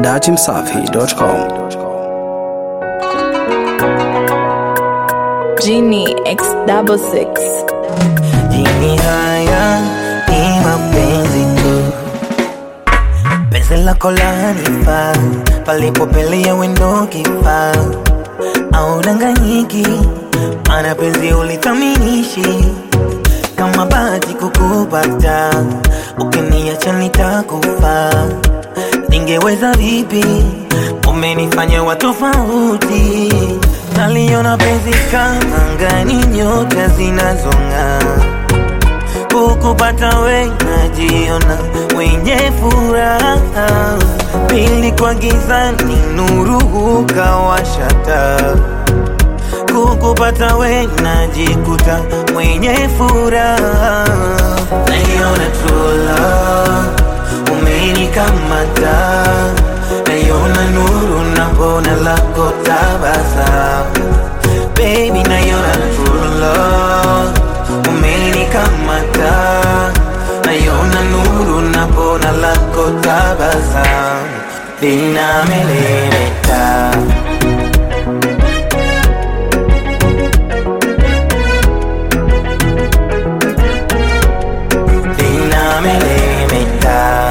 datimsafi.com. Genie X double six. Jini haya ni mapenzi tu, penzi lako lanifaa, palipopelea wendo kifaa, au danganyiki, mana penzi ulithaminishi kama bahati kukupata, ukiniacha nitakufa, ningeweza vipi? Umenifanya wa tofauti, naliona penzi kama angani, nyota zinazong'aa kukupata we najiona mwenye furaha, pili kwa gizani nuru ukawashata, kukupata we najikuta mwenye furaha, naiona true love umenikamata, naiona nuru na bona lako tabasamu, baby naiona true love umenikamata naiona nuru na bona lako tabasamu linamelemeta linamelemeta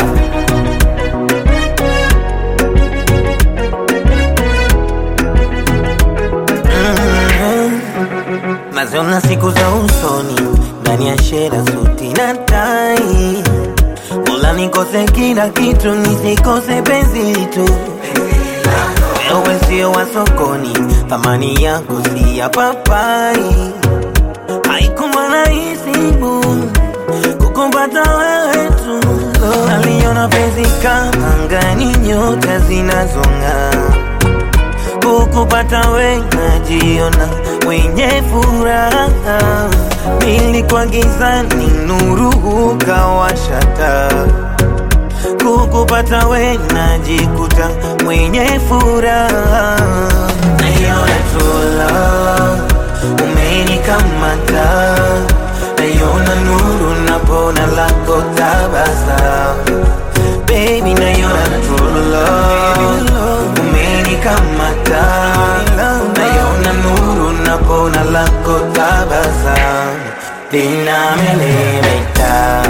naziona siku za usoni ndani ya shera suti na tai Mola nikose kila kitu nisikose penzi tu wewe sio wa sokoni thamani yako si ya papai haikuwa rahisi bu kukumpata wewe tu naliona penzi kama angani nyota zinazong'aa kukupata we najiona mwenye furaha, pili kwa gizani nuru ukawashata, kukupata we najikuta mwenye furaha, naiona true love umenikamata, naiona nuru na bona lako tabasamu, baby naiona true love umenikamata, naiona nuru na bona lako tabasamu linamelemeta.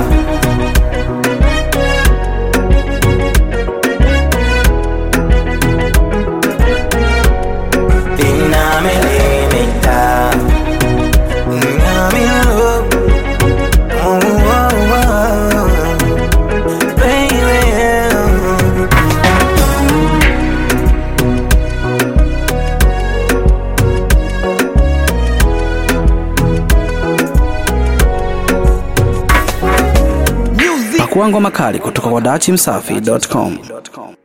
Linamelemeta. I'm in love. Oh, oh, oh. Baby. Pakua ngoma kali kutoka kwa datimsafi.com.